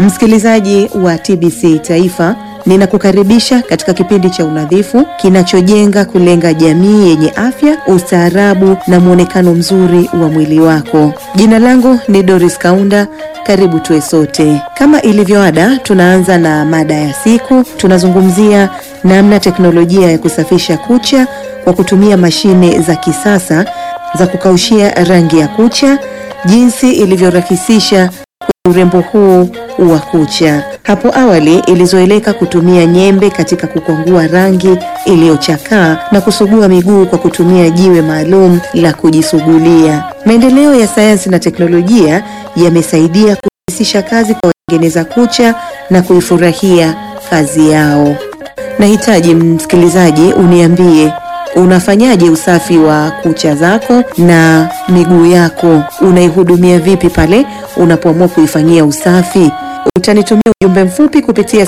Msikilizaji wa TBC Taifa, ninakukaribisha katika kipindi cha unadhifu kinachojenga kulenga jamii yenye afya, ustaarabu na mwonekano mzuri wa mwili wako. Jina langu ni Doris Kaunda. Karibu tuwe sote. Kama ilivyo ada, tunaanza na mada ya siku. Tunazungumzia namna teknolojia ya kusafisha kucha kwa kutumia mashine za kisasa za kukaushia rangi ya kucha, jinsi ilivyorahisisha urembo huu wa kucha. Hapo awali ilizoeleka kutumia nyembe katika kukwangua rangi iliyochakaa na kusugua miguu kwa kutumia jiwe maalum la kujisugulia. Maendeleo ya sayansi na teknolojia yamesaidia kurahisisha kazi kwa watengeneza kucha na kuifurahia kazi yao. Nahitaji msikilizaji uniambie unafanyaje usafi wa kucha zako na miguu yako? Unaihudumia vipi pale unapoamua kuifanyia usafi? Utanitumia ujumbe mfupi kupitia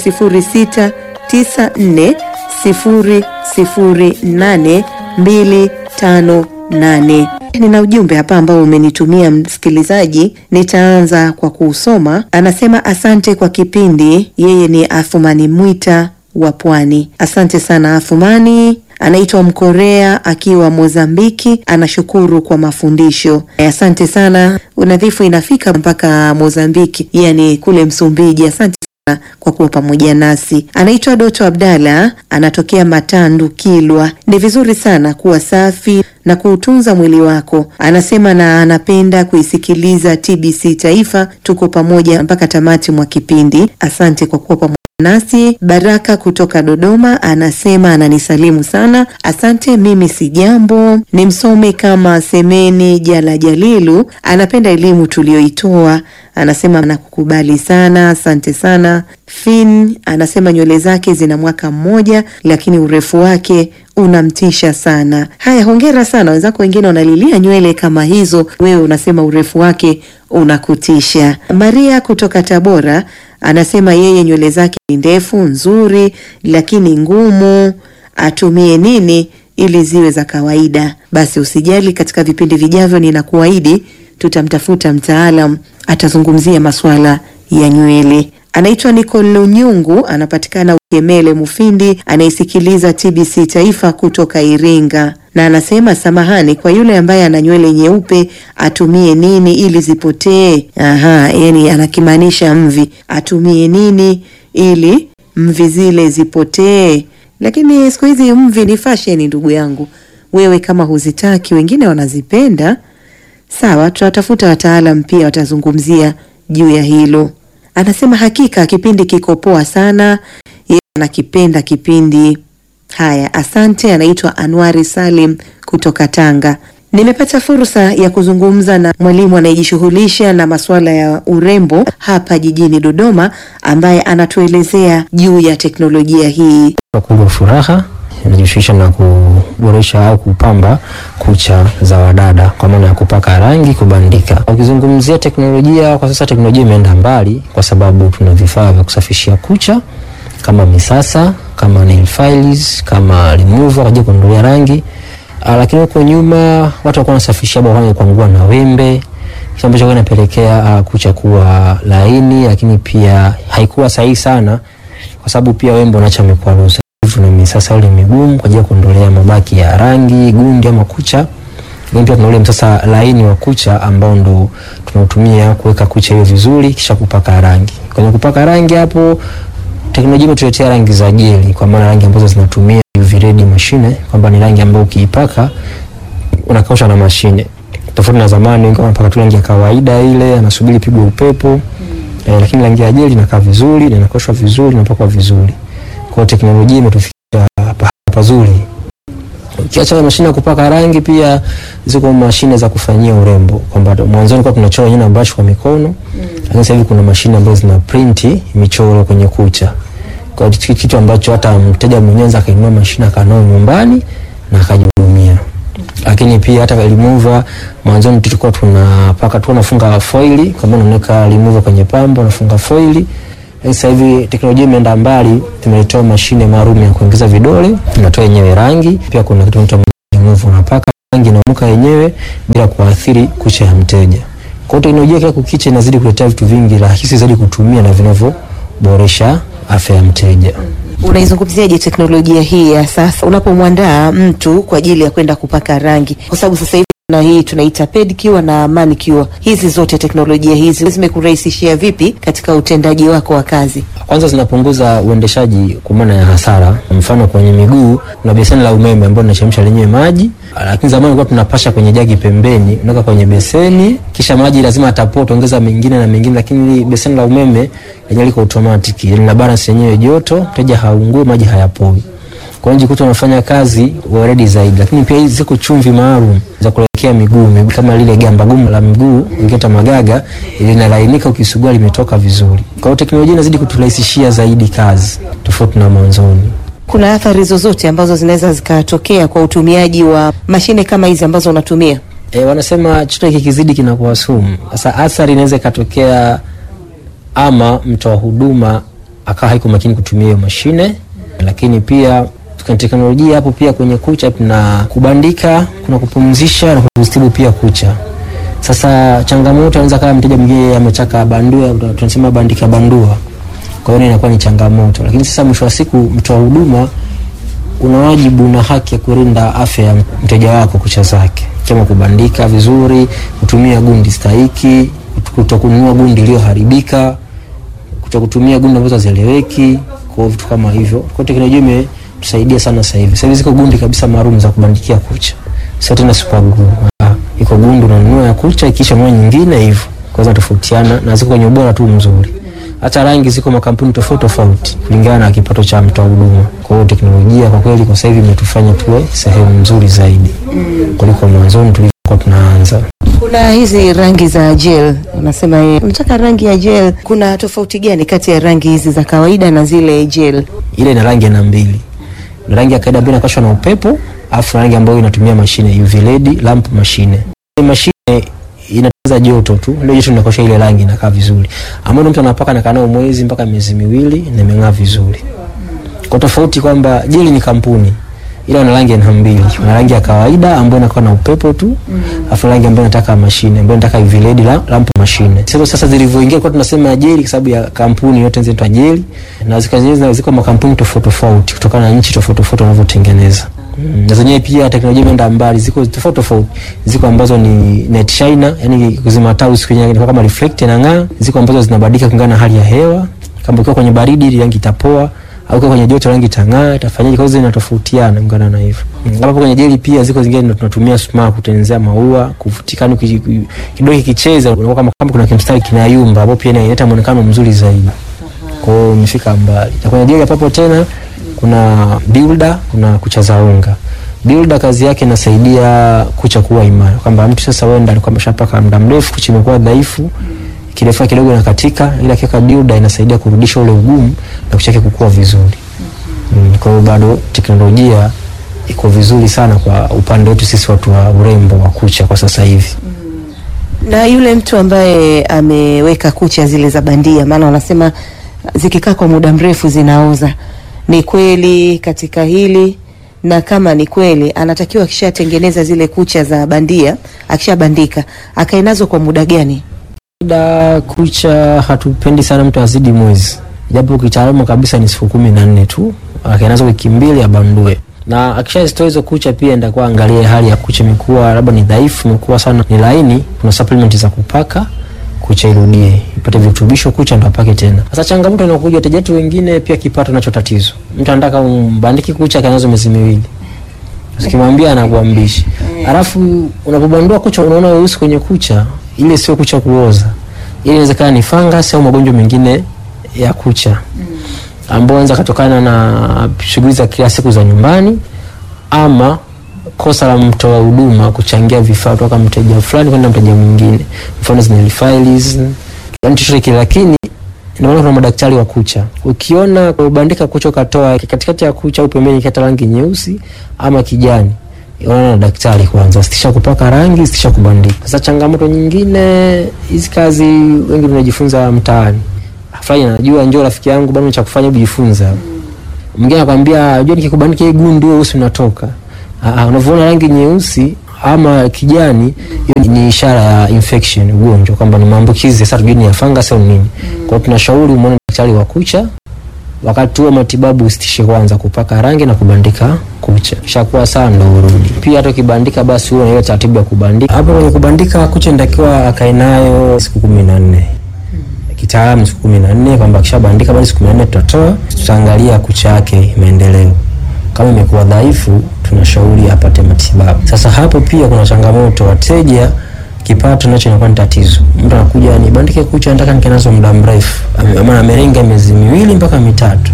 0694008258. Nina ujumbe hapa ambao umenitumia msikilizaji, nitaanza kwa kuusoma. Anasema asante kwa kipindi. Yeye ni Athumani Mwita wa Pwani. Asante sana Athumani. Anaitwa Mkorea akiwa Mozambiki, anashukuru kwa mafundisho. Asante sana. Unadhifu inafika mpaka Mozambiki, yani kule Msumbiji. Asante sana kwa kuwa pamoja nasi. Anaitwa Doto Abdalla, anatokea Matandu, Kilwa. Ni vizuri sana kuwa safi na kuutunza mwili wako, anasema, na anapenda kuisikiliza TBC Taifa. Tuko pamoja mpaka tamati mwa kipindi. Asante kwa kuwa pamoja nasi. Baraka kutoka Dodoma anasema ananisalimu sana, asante. Mimi si jambo, ni msome kama Semeni Jala Jalilu, anapenda elimu tuliyoitoa, anasema nakukubali sana, asante sana. Fin anasema nywele zake zina mwaka mmoja, lakini urefu wake unamtisha sana. Haya, hongera sana. Wenzako wengine wanalilia nywele kama hizo, wewe unasema urefu wake unakutisha. Maria kutoka Tabora anasema yeye nywele zake ni ndefu nzuri, lakini ngumu. Atumie nini ili ziwe za kawaida? Basi usijali, katika vipindi vijavyo ninakuahidi tutamtafuta mtaalam atazungumzia masuala ya nywele. Anaitwa Nicole Nyungu, anapatikana Ukemele Mufindi, anayesikiliza TBC Taifa kutoka Iringa, na anasema samahani kwa yule ambaye ana nywele nyeupe, atumie nini ili zipotee? Aha, yani anakimaanisha mvi. Atumie nini ili mvi zile zipotee? Lakini siku hizi mvi ni fashion, ndugu yangu. Wewe kama huzitaki, wengine wanazipenda. Sawa, tutatafuta wataalam pia watazungumzia juu ya hilo. Anasema hakika kipindi kiko poa sana, yeye anakipenda kipindi. Haya, asante. Anaitwa Anwari Salim kutoka Tanga. Nimepata fursa ya kuzungumza na mwalimu anayejishughulisha na masuala ya urembo hapa jijini Dodoma, ambaye anatuelezea juu ya teknolojia hii. Kubwa Furaha inajishughulisha na kuboresha au kupamba kucha za wadada kwa maana ya kupaka rangi, kubandika. Ukizungumzia teknolojia kwa sasa, teknolojia imeenda mbali kwa sababu tuna vifaa vya kusafishia kucha kama misasa, kama nail files, kama remover kwa ajili ya kuondolea rangi. Uh, lakini huko nyuma watu walikuwa wanasafishia bwana kwa ngua na wembe, kitu ambacho kinapelekea uh, kucha kuwa laini, lakini pia haikuwa sahihi sana kwa sababu pia wembe unaacha mikwaruzo na misasa ule migumu kwa ajili ya kuondolea mabaki ya rangi, gundi ama kucha. Lakini pia tuna ule msasa laini wa kucha ambao ndo tunautumia kuweka kucha hiyo vizuri kisha kupaka rangi. Kwenye kupaka rangi hapo teknolojia imetuletea rangi za jeli kwa maana rangi ambazo zinatumia UV red mashine kwamba ni rangi ambayo ukiipaka unakausha na mashine. Tofauti na zamani wengi wanapaka tu rangi ya kawaida ile anasubiri pigwe upepo. Mm. Eh, lakini rangi ya jeli inakaa vizuri na inakaushwa vizuri na inapakwa vizuri. Kwa hiyo teknolojia imetufikia hapa pazuri. Ukiacha mashine ya kupaka rangi, pia ziko mashine za kufanyia urembo, kwamba mwanzoni kwa tunachora wenyewe na brush kwa mikono mm. Lakini sasa hivi kuna mashine ambazo zina print michoro kwenye kucha, kwa hiyo kitu ambacho hata mteja mwenyewe anaweza kainua mashine akanao nyumbani na akajihudumia. Lakini pia hata remover, mwanzoni tulikuwa tunapaka tu unafunga foili, kama unaweka remover kwenye pambo unafunga foili sasa hivi teknolojia imeenda mbali, tumeletewa mashine maalum ya kuingiza vidole, inatoa yenyewe rangi. Pia kuna kitu kinaitwa remove, unapaka rangi inamuka yenyewe bila kuathiri kucha ya mteja. Kwa hiyo teknolojia kila kukicha inazidi kuletea vitu vingi rahisi zaidi kutumia na vinavyoboresha afya ya mteja. Unaizungumziaje teknolojia hii ya sasa unapomwandaa mtu kwa ajili ya kwenda kupaka rangi, kwa sababu sasa hivi na hii tunaita pedicure na manicure. Hizi zote teknolojia hizi zimekurahisishia vipi katika utendaji wako wa kazi? Kwanza zinapunguza uendeshaji kwa maana ya hasara. Mfano kwenye miguu kuna beseni la umeme ambalo linachemsha lenyewe maji, lakini zamani ilikuwa tunapasha kwenye jagi pembeni, unaweka kwenye beseni, kisha maji lazima atapoa, utaongeza mengine na mengine, lakini beseni la umeme lenyewe liko automatic, lina balance yenyewe joto, mteja haungue, maji hayapoi. Kwa hiyo jikuta unafanya kazi weledi zaidi, lakini pia hizi ziko chumvi maalum za kuelekea miguu, miguu kama lile gamba gumu la mguu ingeta magaga linalainika, ukisugua limetoka vizuri. Kwa hiyo teknolojia inazidi kuturahisishia zaidi kazi tofauti na mwanzoni. Kuna athari zozote ambazo zinaweza zikatokea kwa utumiaji wa mashine kama hizi ambazo unatumia? E, wanasema chochote kikizidi kinakuwa sumu. Sasa athari inaweza ikatokea ama mtoa huduma akawa haiko makini kutumia hiyo mashine, lakini pia kwenye teknolojia hapo pia kwenye kucha kuna kubandika, kuna kupumzisha na kuzitibu pia kucha. Sasa changamoto anaweza kama mteja mwingine ametaka bandua, tunasema bandika bandua, kwa hiyo inakuwa ni changamoto, lakini sasa mwisho wa siku mtoa huduma una wajibu na haki ya kulinda afya ya mteja wako kucha zake, kama kubandika vizuri, kutumia gundi stahiki, kutokununua gundi iliyoharibika, kutokutumia gundi ambazo hazieleweki, kwa vitu kama hivyo. Kwa teknolojia imetusaidia sana sasa hivi. Sasa hivi ziko gundi kabisa maalum za kubandikia kucha, sio tena super glue. Ah, iko gundi unanunua ya kucha, ikisha ununua nyingine hivyo, kwa hiyo tofautiana na ziko kwenye ubora tu mzuri hata rangi ziko makampuni tofauti tofauti kulingana na kipato cha mtoa huduma. Kwa hiyo teknolojia kwa kweli kwa sasa hivi imetufanya tuwe sehemu nzuri zaidi mm. kuliko mwanzoni tulivyokuwa tunaanza. Kuna hizi rangi za gel, unasema yeye unataka rangi ya gel. Kuna tofauti gani kati ya rangi hizi za kawaida na zile gel? Ile ina rangi aina mbili, na rangi ya kawaida ambayo inakashwa na upepo, afu rangi ambayo inatumia mashine UV LED lamp mashine. Ile mashine inataza joto tu, ndio joto linakosha ile rangi inakaa vizuri, ambayo mtu anapaka na kanao mwezi mpaka miezi miwili na imeng'aa vizuri. Kwa tofauti kwamba jeli ni kampuni ila ina rangi aina mbili, kuna rangi ya kawaida ambayo inakuwa na upepo tu, afu rangi ambayo inataka mashine ambayo inataka UV LED la lamp mashine. Sasa sasa zilivyoingia kwa tunasema jeli kwa sababu ya kampuni yote zinaitwa jeli, na zikazenyewe ziko makampuni tofauti tofauti kutokana na nchi tofauti tofauti wanavyotengeneza. Mm, na zenyewe pia teknolojia imeenda mbali, ziko tofauti tofauti. Ziko ambazo ni net shiner, yani kuzima taa usiku yenyewe kama reflect na ng'aa. Ziko ambazo zinabadilika kulingana na hali ya hewa, kama ukiwa kwenye baridi rangi itapoa au ukiwa kwenye joto rangi itang'aa, itafanyaje? Kwa hiyo zinatofautiana kulingana na hivyo. Mm, hapo kwenye jeli pia ziko zingine ndio tunatumia smart kutengenezea maua, kuvutika, ni kidogo kicheza, unakuwa kama kama kuna kimstari kinayumba, hapo pia inaleta muonekano mzuri zaidi. Kwa hiyo imefika mbali. Na kwenye jeli hapo tena kuna builder, kuna kucha za unga. Builder kazi yake inasaidia kucha kuwa imara, kwamba mtu sasa wewe alikuwa ameshapaka muda mrefu, kucha imekuwa dhaifu, kirefu kidogo inakatika, ila kiweka builder inasaidia kurudisha ule ugumu na kucha yake kukua vizuri. Mm, kwa hiyo bado teknolojia iko vizuri sana kwa upande wetu sisi watu wa urembo wa kucha kwa sasa hivi. Na yule mtu ambaye ameweka kucha zile za bandia, maana wanasema zikikaa kwa muda mrefu zinaoza. Ni kweli katika hili? Na kama ni kweli, anatakiwa akishatengeneza zile kucha za bandia, akishabandika, akae nazo kwa muda gani? Da kucha hatupendi sana mtu azidi mwezi, japo kitaalamu kabisa ni siku kumi na nne tu, akae nazo wiki mbili abandue na akishazitoa hizo kucha pia ndakuwa angalie hali ya kucha, imekuwa labda ni dhaifu, imekuwa sana ni laini, kuna supplement za kupaka kucha irudie ipate virutubisho, kucha ndo apake tena. Sasa changamoto inakuja, wateja wetu wengine pia kipato nacho tatizo. Mtu anataka umbandiki kucha kanazo miezi miwili, ukimwambia anakuambishi. Alafu unapobandua kucha unaona weusi kwenye kucha, ile sio kucha kuoza, ile inawezekana ni fungus au magonjwa mengine ya kucha ambao anaweza kutokana na shughuli za kila siku za nyumbani ama kosa la mtoa huduma kuchangia vifaa kutoka mteja fulani kwenda mteja mwingine, mfano zina files, yani chochote kile. Lakini ndio maana kuna madaktari wa kucha, ukiona ubandika kucha ukatoa katikati ya kucha au pembeni kata rangi nyeusi ama kijani, unaona na daktari kwanza, sitisha kupaka rangi, sitisha kubandika. Sasa changamoto nyingine, hizi kazi wengi tunajifunza mtaani fulani anajua, njoo rafiki yangu bado cha kufanya kujifunza. Mwingine anakwambia unajua, nikikubandika hii gundi wewe usi unatoka. Ah, unavyoona rangi nyeusi ama kijani, hiyo ni ishara ya infection, ugonjwa kwamba ni maambukizi. Sasa tujui ni ya fungus au nini. Kwa hiyo tunashauri umwone daktari wa kucha wakati huo matibabu usitishe kwanza kupaka rangi na kubandika kucha, kishakuwa sawa ndo urudi. Pia hata ukibandika, basi huo na ile taratibu ya kubandika. Hapo kwenye kubandika kucha inatakiwa akae nayo siku kumi na nne kitaalamu siku kumi na nne kwamba akishabandika basi siku kumi na nne tutatoa, tutaangalia kucha yake maendeleo. Kama imekuwa dhaifu, tunashauri apate matibabu. Sasa hapo pia kuna changamoto, wateja kipato nacho inakuwa ni tatizo. Mtu anakuja nibandike kucha, nataka nikae nazo muda mrefu, Ame- ama amerenga miezi miwili mpaka mitatu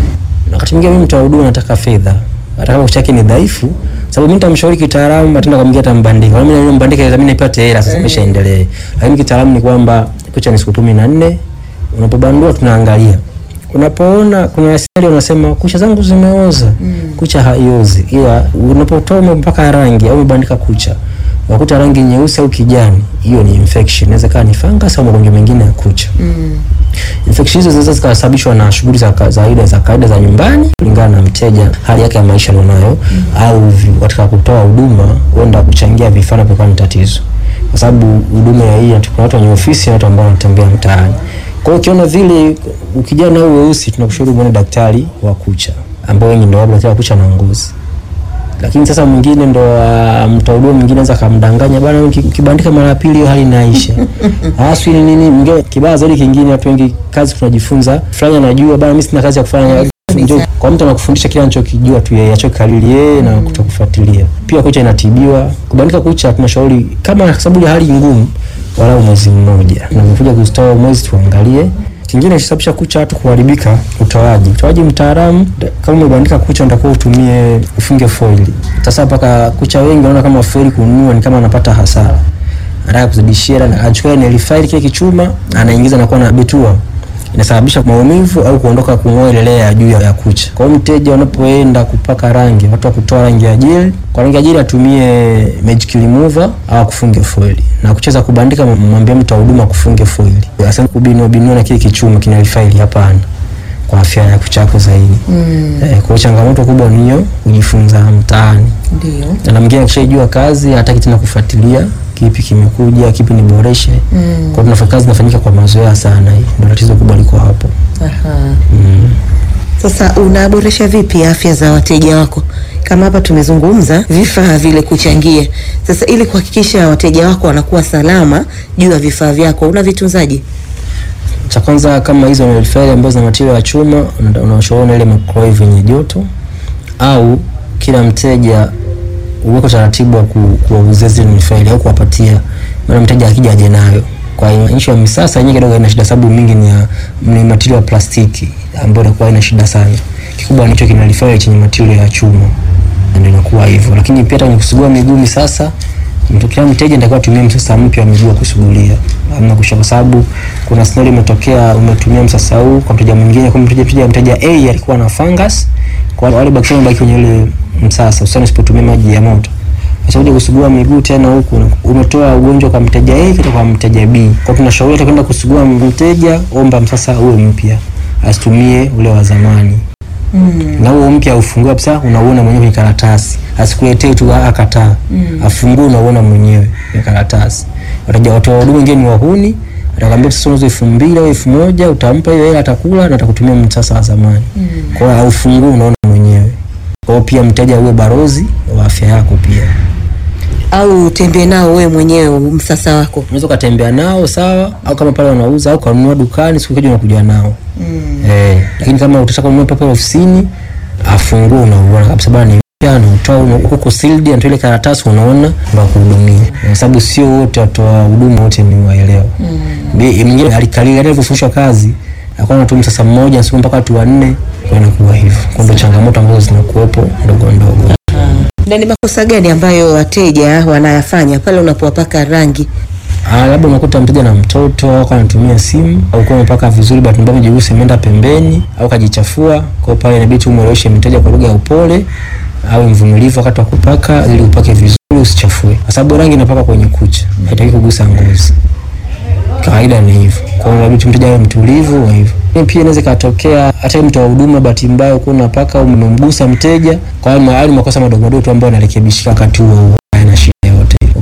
na wakati mwingine mimi mtoa huduma nataka fedha, hata kama kucha yake ni dhaifu, sababu mimi nitamshauri kitaalamu, ataenda kumwambia tambandika, na mimi mbandike, mimi nipate hela sasa, maisha endelee. Lakini kitaalamu ni kwamba kucha ni siku kumi na nne, unapobandua tunaangalia unapoona kuna asili unasema kucha zangu zimeoza, kucha haiozi, ila unapotoa umepaka rangi au umebandika kucha wakuta rangi nyeusi au kijani, hiyo ni infection. Inaweza kuwa ni fungus au magonjwa mengine ya kucha. Infection hizo zinaweza zikasababishwa na shughuli za ka- za kawaida za kawaida za nyumbani kulingana na mteja, hali yake ya maisha alionayo, au vi- katika kutoa huduma huenda kuchangia vifaa vinavyokuwa ni tatizo, kwa sababu huduma ya hii kuna watu wenye ofisi na watu ambao wanatembea mtaani. Kwa hiyo ukiona vile ukijana au weusi, tunakushauri muone daktari wa kucha ambao wengi ndio wapo daktari wa kucha na ngozi lakini sasa mwingine ndo uh, mtoa huduma mwingine anaweza akamdanganya bwana, uki- ukibandika mara ya pili hiyo hali inaisha. Hasa ni nini? Mwingine kibaya zaidi kingine, watu wengi kazi tunajifunza, fulani anajua bwana, mimi sina kazi ya kufanya. Ndio kwa mtu anakufundisha kile anachokijua tu yeye, achokikariri yeye na kutokufuatilia. Pia kucha inatibiwa. Kubandika kucha tunashauri kama kwa sababu ya hali ngumu, walau mwezi mmoja, na umekuja kustoa mwezi, tuangalie kingine kisababisha kucha watu kuharibika, utoaji. Utoaji mtaalamu, da- kama umebandika kucha unatakiwa utumie ufunge foili. Sasa mpaka kucha wengi wanaona kama foili kununua ni kama anapata hasara, anataka kuzidishia, na anachukua nail file kile kichuma anaingiza na kuwa na betua inasababisha maumivu au kuondoka kung'oa ile layer ya juu ya ya kucha. Kwa hiyo mteja unapoenda kupaka rangi, watu wa kutoa rangi ya jeli, kwa rangi ya jeli atumie magic remover au kufunge foili, na kucheza kubandika, mwambie mtu wa huduma kufunge foili, asante kubinua binua na kile kichuma kina faili, hapana kwa afya ya kucha yako zaidi. Mm. Eh, kwa hiyo changamoto kubwa ni hiyo kujifunza mtaani. Ndio. Na mwingine akishajua kazi hataki tena kufuatilia kipi kimekuja, kipi niboreshe. Mm. Kwa hiyo tunafanya kazi inafanyika kwa mazoea sana, hii ndio tatizo kubwa liko hapo. Aha. Mm. Sasa unaboresha vipi afya za wateja wako? Kama hapa tumezungumza vifaa vile kuchangia. Sasa ili kuhakikisha wateja wako wanakuwa salama juu ya vifaa vyako, unavitunzaje? Cha kwanza kama hizo nail file ambazo zina material ya chuma, una- unashauri ile microwave yenye joto au kila mteja uweko taratibu wa ku- kuwauzia zile nail file au kuwapatia, maana mteja akija aje nayo. Kwa hiyo nchi ya misasa yenyewe kidogo ina shida, sababu mingi ni ya ni material ya plastiki ambayo inakuwa ina shida sana. Kikubwa nicho kina nail file chenye material ya chuma, ndio inakuwa hivyo. Lakini pia hata kwenye kusugua miguu misasa mtu kila mteja ndio atumie msasa mpya wa miguu wa kusugulia, amna kusha, kwa sababu kuna scenario imetokea, umetumia msasa huu kwa mteja mwingine, kwa mteja mteja mteja A alikuwa na fungus, kwa wale bakteria wabaki kwenye ile msasa, usani usipotumia maji ya moto. Sasa uje kusugua miguu tena huku umetoa ugonjwa kwa mteja A kutoka kwa mteja B. Kwa tunashauri hata kwenda kusugua mteja, omba msasa uwe mpya, asitumie ule wa zamani na huo mpya ufungue kabisa, unauona mwenyewe kwenye karatasi, asikuletee tu akataa. Mm. Afungue unauona mwenyewe kwenye karatasi. Wataja watu wa huduma wengine ni wahuni, atakwambia sasa unauza elfu mbili au elfu moja utampa hiyo hela, atakula na atakutumia msasa wa zamani. Mm. Kwa hiyo aufungue unaona mwenyewe. Kwa hiyo pia mteja uwe barozi wa afya yako pia. Au utembee nao wewe mwenyewe msasa wako? Unaweza ukatembea nao sawa, au kama pale wanauza au kanunua dukani, siku kija unakuja nao mm. Eh, lakini kama utataka kununua pale ofisini, afungue unauona kabisa bana, ni mpya na utoa una- huko sealed, na ile karatasi unaona, ndio kuhudumia, kwa sababu sio wote watoa huduma wote ni waelewa mm. Mwingine alikalili alivyofundishwa kazi akawa anatumia sasa mmoja siku mpaka watu wanne, kwa inakuwa hivyo. Kwa ndio changamoto ambazo zinakuwepo ndogo ndogo. Na ni makosa gani ambayo wateja wanayafanya pale unapowapaka rangi? Ah, labda unakuta mteja na mtoto au anatumia simu au kwa umepaka vizuri, bahati mbaya mjigusi imeenda pembeni au kajichafua. Kwa hiyo pale inabidi umweleweshe mteja kwa lugha ya upole au mvumilivu wakati wa kupaka, ili upake vizuri usichafue, kwa sababu rangi inapaka kwenye kucha, haitaki kugusa ngozi. Kawaida ni hivyo. Kwa hiyo inabidi mteja awe mtulivu wa hivyo. Lakini Pia inaweza ikatokea hata mtu wa huduma bahati mbaya uko unapaka au umemgusa mteja, kwa hiyo mahali makosa madogo madogo tu ambayo yanarekebishika wakati huo huo, hayana shida yote.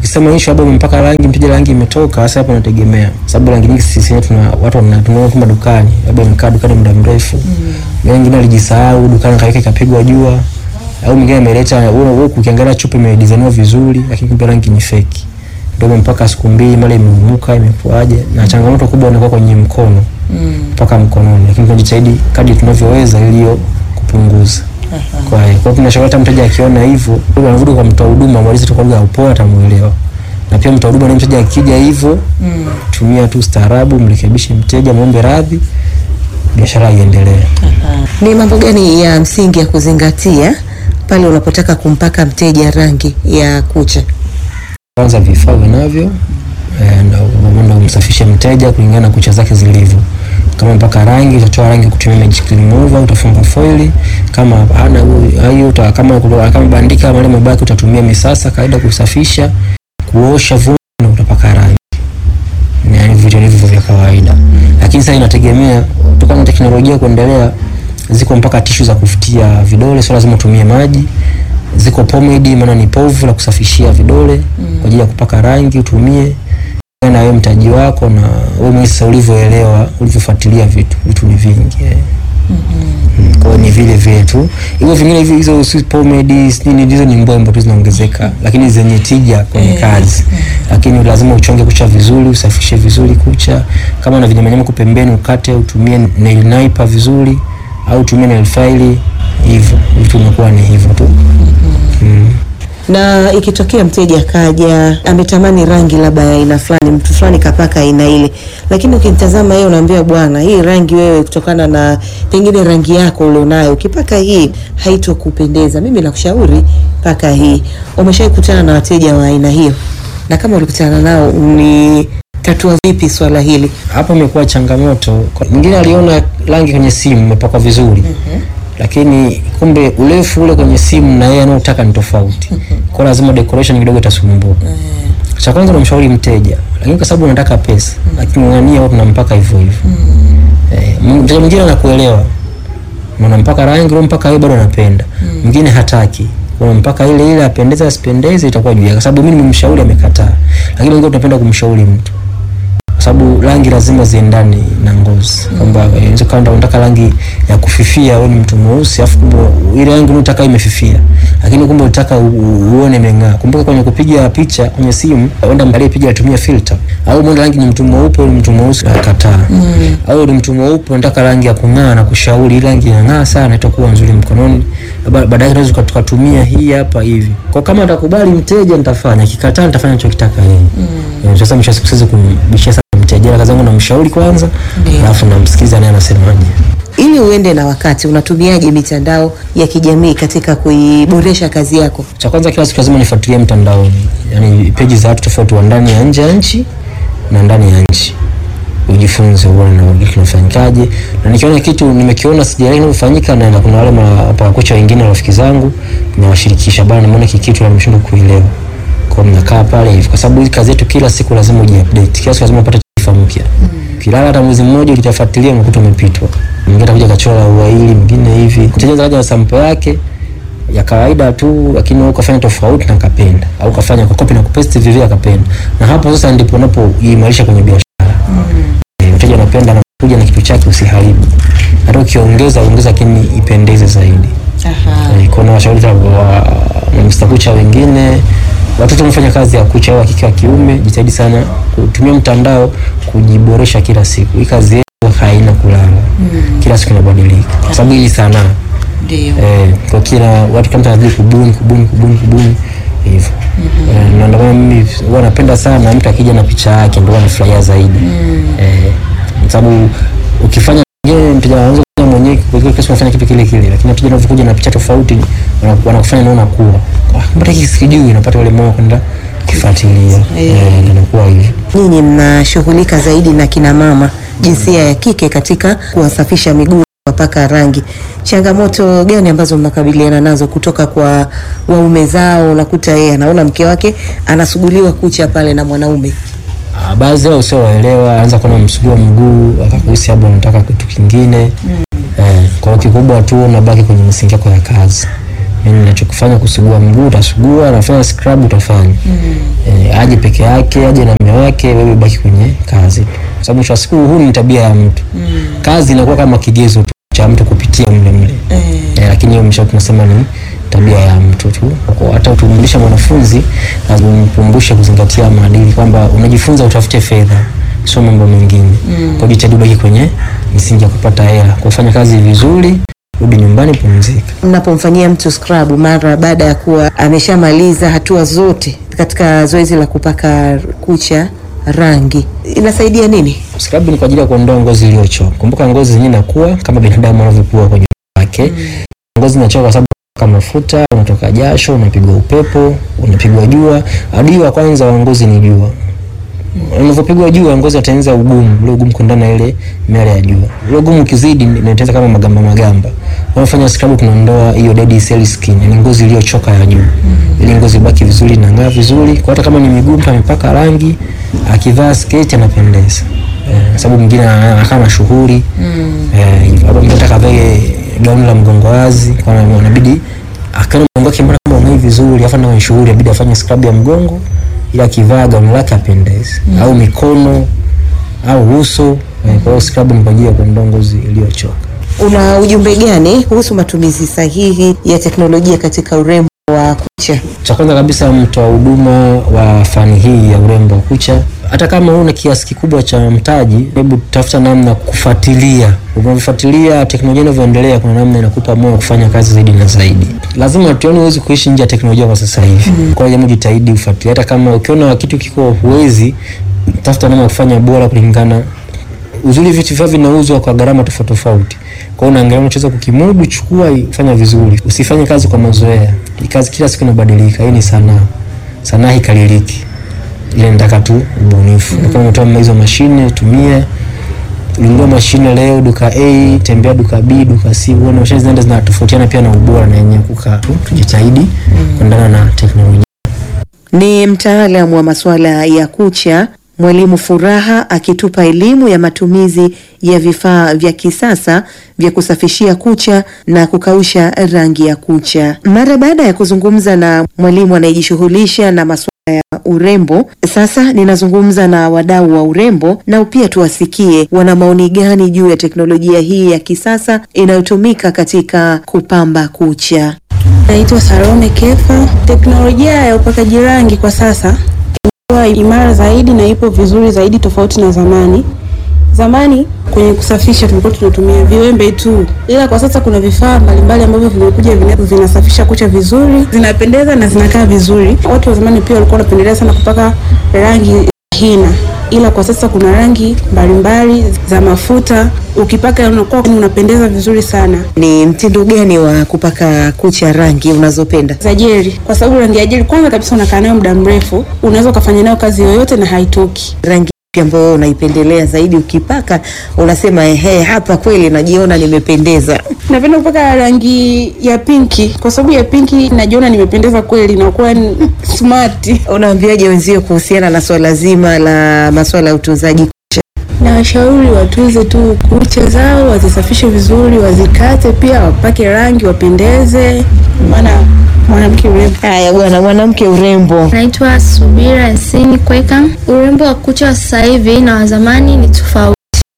ukisema issue labda umempaka rangi mteja rangi imetoka, sasa hapo inategemea, sababu rangi nyingi sisi wenyewe tuna watu wanatumia kama dukani, labda imekaa dukani muda mrefu mm. wengine alijisahau dukani kaweka ikapigwa jua, au mwingine ameleta wewe wewe ukiangalia chupa imedesigniwa vizuri, lakini kumbe rangi ni fake, ndio mpaka siku mbili mara imeumuka imekuaje, na changamoto kubwa inakuwa kwenye mkono mpaka mkononi, lakini tunajitahidi kadri tunavyoweza ili hiyo kupunguza. Kwa hiyo kwa tunashauri hata mteja akiona hivyo, anarudi kwa mtoa huduma, mwalizi tu kwa lugha ya upole atamuelewa. Na pia mtoa huduma na mteja akija hivyo, tumia tu staarabu, mrekebishe mteja, muombe radhi, biashara iendelee. Ni mambo gani ya msingi ya kuzingatia pale unapotaka kumpaka mteja rangi ya kucha? Kwanza vifaa unavyo eh, na unaenda umsafishe mteja kulingana na kucha zake zilivyo. Kama mpaka rangi utatoa rangi kutumia magic remover, utafunga foili. Kama hana hiyo uta, kama kama bandika wale mabaki utatumia misasa kawaida kusafisha, kuosha vumbi na utapaka rangi. Ni yani vitu hivyo vya kawaida. Lakini sasa inategemea kutokana na teknolojia kuendelea, ziko mpaka tishu za kufutia vidole, sio lazima utumie maji. Ziko pomade, maana ni povu la kusafishia vidole kwa ajili ya kupaka rangi utumie na wewe mtaji wako na wewe mwenyewe sasa ulivyoelewa ulivyofuatilia vitu vitu ni vingi eh. Mm, kwa hiyo ni vile vile tu hivyo vingine hivi hizo si pomade si nini hizo ni mbwembo tu zinaongezeka lakini zenye tija kwenye kazi lakini lazima uchonge kucha vizuri usafishe vizuri kucha kama una vinyamanyama huko pembeni ukate utumie nail naiper vizuri au utumie nail file hivyo vitu vinakuwa ni hivyo tu mm. Na ikitokea mteja kaja ametamani rangi labda ya aina fulani, mtu fulani kapaka aina ile, lakini ukimtazama yeye unaambia bwana, hii rangi wewe, kutokana na pengine rangi yako ulionayo, ukipaka hii haitokupendeza, mimi nakushauri paka hii. Umeshawahi kukutana na wateja wa aina hiyo? Na kama ulikutana nao, ni tatua vipi swala hili? Hapo imekuwa changamoto. Kwa- Mwingine aliona rangi kwenye simu imepakwa vizuri lakini kumbe urefu ule kwenye simu na yeye anaotaka ni tofauti. Kwa lazima decoration kidogo itasumbua. Cha kwanza unamshauri mteja, lakini kwa sababu unataka pesa, lakini ng'ang'ania watu nampaka hivyo hivyo. Eh, mteja mwingine anakuelewa. Unampaka rangi ule mpaka yeye bado anapenda. Mwingine hataki. Unampaka ile ile apendeze asipendeze itakuwa juu yake. Kwa sababu mimi nimemshauri amekataa. Lakini wengine tunapenda kumshauri mtu kwa sababu rangi lazima ziendane na ngozi, kwamba eh, inaweza kama unataka rangi ya kufifia, wewe ni mtu mweusi, afu kumbe ile rangi unataka imefifia, lakini kumbe unataka u- u- uone imeng'aa. Kumbuka kwenye kupiga picha kwenye simu, uenda mbalie piga atumia filter, au mwenda rangi ni mtu mweupe, ni mtu mweusi akakataa, au ni mtu mweupe unataka rangi ya kung'aa na kushauri ile rangi inang'aa sana, itakuwa nzuri mkononi, Ba- baadaye tunaweza tuka- tukatumia hii hapa hivi. Kwa kama atakubali mteja nitafanya, akikataa nitafanya nachokitaka yeye. Eh, Sasa mwisho wa siku siwezi kumbishia sana mteja, kazi yangu namshauri kwanza, Ndio. alafu namsikiliza naye anasemaje. Ili uende na wakati, unatumiaje mitandao ya kijamii katika kuiboresha kazi yako? Cha kwanza kila siku lazima nifuatilie mtandaoni, yani peji za watu tofauti wa ndani ya nje ya nchi na ndani ya nchi, ujifunze uone na wengine kinafanyikaje, na nikiona kitu nimekiona sijaelewa kinafanyika, na na kuna wale mapakocha wengine rafiki zangu nawashirikisha, bana, nimeona hiki kitu na nimeshindwa kuelewa, kwa hiyo mnakaa pale hivi, kwa sababu hii kazi yetu kila siku lazima ujiupdate, kila siku lazima upate taarifa mpya. Kilala hata mwezi mmoja ukitafuatilia unakuta umepitwa, mwingine atakuja kachora ua hili, mwingine hivi, mteja kaja na sampo yake ya kawaida tu, lakini wewe ukafanya tofauti na akapenda, au ukafanya kwa copy na kupaste vivyo akapenda, na hapo sasa ndipo unapoimarisha kwenye biashara. Eh, Mteja anapenda anakuja na kitu chake, usiharibu. Hata ukiongeza ongeza, lakini ipendeze zaidi. Aha. Eh, Kuna washauri hata wa mamista kucha wengine, watoto wanafanya kazi ya kucha au wa kike wa kiume, jitahidi sana kutumia mtandao kujiboresha kila siku. Hii kazi yetu haina kulala, kila siku inabadilika, kwa sababu hii ni sanaa. Ndio. Eh, kwa kila watu kama tunazidi kubuni kubuni kubuni kubuni hivyo. Eh, na ndio maana mimi huwa napenda sana mtu akija na picha yake ndio anafurahia zaidi. Eh, kwa sababu ukifanya yeye mteja anaanza kufanya mwenyewe kwa hiyo kesho unafanya kitu kile kile, lakini mteja anapokuja na picha tofauti wana- wanakufanya naona kuwa ah, mbona hiki sikijui, unapata ule moyo kwenda kifuatilia. Eh, ndio inakuwa hivyo. Nyinyi mnashughulika zaidi na kina mama jinsia ya kike katika kuwasafisha miguu wapaka rangi. Changamoto gani ambazo mnakabiliana nazo kutoka kwa waume zao? Unakuta yeye anaona mke wake anasuguliwa kucha pale na mwanaume. Ah, baadhi yao sio waelewa, anza kuona msugua mguu akakuhisi labda unataka kitu kingine eh, kwa hiyo kikubwa tu unabaki kwenye misingi yako ya kazi yani ninachokifanya kusugua mguu utasugua, nafanya scrub utafanya eh, aje peke yake, aje na mume wake, wewe baki kwenye kazi tu, kwa sababu mwisho wa siku huu ni tabia ya mtu. Kazi inakuwa kama kigezo tu cha mtu kupitia mle mle eh, lakini hiyo mwisho tunasema ni tabia ya mtu tu. Kwa hata utumlisha mwanafunzi lazima umkumbushe kuzingatia maadili kwamba unajifunza utafute fedha, sio mambo mengine. Kwa jitahidi ubaki kwenye misingi ya kupata hela, kufanya kazi vizuri, rudi nyumbani, pumzika. Mnapomfanyia mtu scrub mara baada ya kuwa ameshamaliza hatua zote katika zoezi la kupaka kucha rangi, inasaidia nini? Scrub ni kwa ajili ya kuondoa ngozi iliyochoka. Kumbuka ngozi zenyewe inakuwa kama binadamu anavyokuwa kwenye wake. Ngozi inachoka kwa sababu kama mafuta, unatoka jasho, unapigwa upepo, unapigwa jua. Adui wa kwanza wa ngozi ni jua. Unavyopigwa jua ngozi itaanza ugumu, ule ugumu kuendana na ile miale ya jua. Ule ugumu ukizidi inatengeneza kama magamba magamba. Unafanya scrub tunaondoa hiyo dead cell skin, ni ngozi iliyochoka ya juu. Ili ngozi ibaki vizuri na ng'aa vizuri. Kwa hata kama ni miguu mtu amepaka rangi, akivaa sketi anapendeza. Eh, sababu mwingine anakaa mashuhuri. Eh, hivyo. hapo mtu atakaye gauni la mgongo wazi, kwa maana inabidi akaona mgongo wake mbona kama unai vizuri, afa na shughuli inabidi afanye scrub ya mgongo ili akivaa gauni lake apendeze, au mikono au uso. Eh, Kwa hiyo scrub ni kwa ajili ya kuondoa ngozi iliyochoka. Una ujumbe gani kuhusu matumizi sahihi ya teknolojia katika urembo wa kucha? Cha kwanza kabisa, mtoa huduma wa fani hii ya urembo wa kucha, hata kama una kiasi kikubwa cha mtaji, hebu tafuta namna kufuatilia. Unavyofuatilia teknolojia inavyoendelea, kuna namna inakupa moyo kufanya kazi zaidi na zaidi. Lazima tuone, huwezi kuishi nje ya teknolojia kwa sasa hivi. Kwa hiyo jambo, jitahidi ufuatilie, hata kama ukiona kitu kiko huwezi, tafuta namna ya kufanya bora kulingana uzuri vitu vyao vinauzwa kwa gharama tofauti tofauti. Kwa hiyo unaangalia unachoweza kukimudu, chukua, fanya vizuri. Usifanye kazi kwa mazoea. Hii kazi kila siku inabadilika. Hii ni sanaa. Sanaa hikaririki. Ile nataka tu ubunifu. Mm. Kama umetoa hizo mashine, tumia. Ulinunua mashine leo duka A, tembea duka B, duka C, uone mashine zinaenda zinatofautiana pia na ubora na yenyewe kukaa tu. Tujitahidi kuendana na teknolojia. Ni mtaalamu wa masuala ya kucha Mwalimu Furaha akitupa elimu ya matumizi ya vifaa vya kisasa vya kusafishia kucha na kukausha rangi ya kucha. Mara baada ya kuzungumza na mwalimu anayejishughulisha na masuala ya urembo, sasa ninazungumza na wadau wa urembo nao pia tuwasikie wana maoni gani juu ya teknolojia hii ya kisasa inayotumika katika kupamba kucha. Naitwa Salome Kefa. Teknolojia ya upakaji rangi kwa sasa imekuwa imara zaidi na ipo vizuri zaidi tofauti na zamani. Zamani kwenye kusafisha tulikuwa tunatumia viwembe tu, ila kwa sasa kuna vifaa mbalimbali ambavyo vimekuja vina- vinasafisha kucha vizuri, zinapendeza na zinakaa vizuri. Watu wa zamani pia walikuwa wanapendelea sana kupaka rangi hina, ila kwa sasa kuna rangi mbalimbali za mafuta, ukipaka unakuwa unapendeza vizuri sana. Ni mtindo gani wa kupaka kucha rangi unazopenda? za jeli kwa sababu rangi ya jeli kwanza kabisa unakaa nayo muda mrefu, unaweza ukafanya nayo kazi yoyote na haitoki. rangi ipi ambayo unaipendelea zaidi ukipaka unasema ehe, hapa kweli najiona nimependeza? Napenda kupaka rangi ya pinki kwa sababu ya pinki najiona nimependeza kweli, nakuwa ni smart. Unaambiaje wenzio kuhusiana na swala zima la masuala ya utunzaji kucha? Na washauri watunze tu kucha zao, wazisafishe vizuri, wazikate pia, wapake rangi, wapendeze, maana mwanamke urembo Haya bwana, mwanamke urembo. Naitwa Subira Nsini Kweka. Urembo wa kucha wa sasa hivi na wa zamani ni tofauti.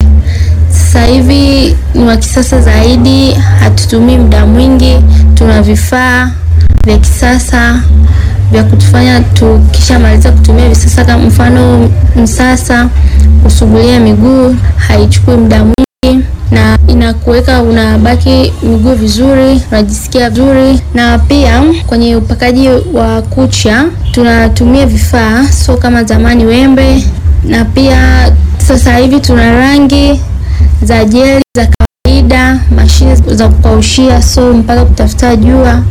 Sasa hivi ni wa kisasa zaidi, hatutumii muda mwingi, tuna vifaa vya kisasa vya kutufanya tukishamaliza kutumia visasa, kama mfano msasa, kusugulia miguu haichukui muda mwingi na inakuweka unabaki miguu vizuri, unajisikia vizuri. Na pia kwenye upakaji wa kucha tunatumia vifaa, sio kama zamani wembe, na pia sasa hivi tuna rangi za jeli za kawaida, mashine za kukaushia, so mpaka kutafuta jua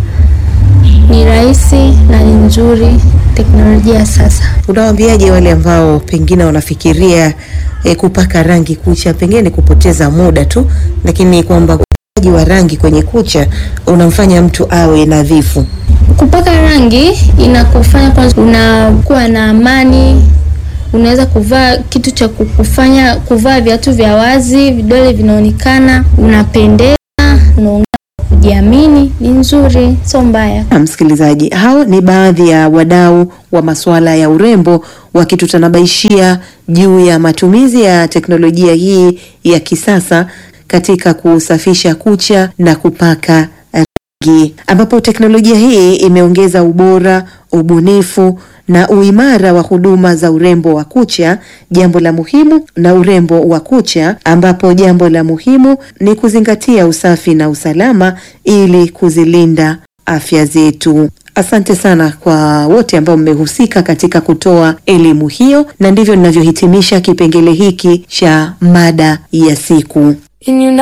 ni rahisi na ni nzuri teknolojia ya sasa. Unawaambiaje wale ambao pengine wanafikiria eh, kupaka rangi kucha pengine ni kupoteza muda tu, lakini kwamba upakaji wa rangi kwenye kucha unamfanya mtu awe nadhifu? Kupaka rangi inakufanya kwanza unakuwa na amani, unaweza kuvaa kitu cha kukufanya kuvaa viatu vya wazi, vidole vinaonekana, unapendeza, unaongea kujiamini ni nzuri, sio mbaya. Na msikilizaji, hao ni baadhi ya wadau wa masuala ya urembo wakitutanabaishia juu ya matumizi ya teknolojia hii ya kisasa katika kusafisha kucha na kupaka rangi, ambapo teknolojia hii imeongeza ubora, ubunifu na uimara wa huduma za urembo wa kucha, jambo la muhimu na urembo wa kucha, ambapo jambo la muhimu ni kuzingatia usafi na usalama ili kuzilinda afya zetu. Asante sana kwa wote ambao mmehusika katika kutoa elimu hiyo, na ndivyo ninavyohitimisha kipengele hiki cha mada ya siku.